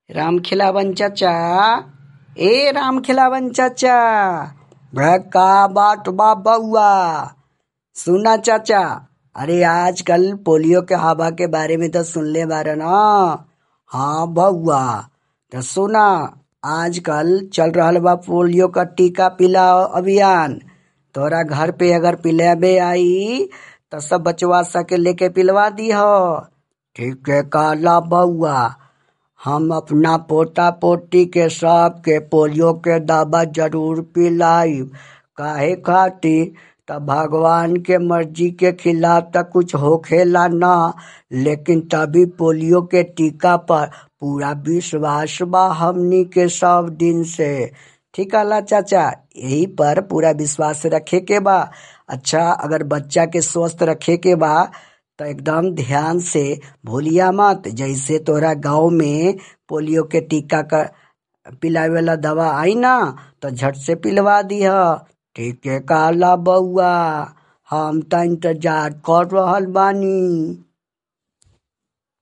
राम खिलावन चाचा ए राम खिलावन चाचा बे का बात बा बउआ सुना चाचा अरे आजकल पोलियो के हवा के बारे में तो सुनले बारे ना हाँ बउआ तो सुना आजकल चल रहल बा पोलियो का टीका पिलाओ अभियान तोरा घर पे अगर पिलाबे आई तो सब बचवा सके लेके पिलवा दी हो ठीक है काला बउआ हम अपना पोता पोती के सब के पोलियो के दवा जरूर पिलाई काहे खातिर तब भगवान के मर्जी के खिलाफ तक कुछ होखेला ना लेकिन तभी पोलियो के टीका पर पूरा विश्वास बा हमनी के सब दिन से ठीक है चाचा यही पर पूरा विश्वास रखे के बा अच्छा अगर बच्चा के स्वस्थ रखे के बा तो एकदम ध्यान से भूलिया मत जैसे तोरा गांव में पोलियो के टीका का पिलावे वाला दवा आई ना तो झट से पिलवा दिह ठीक है काला बउआ हम तो इंतजार कर रहल बानी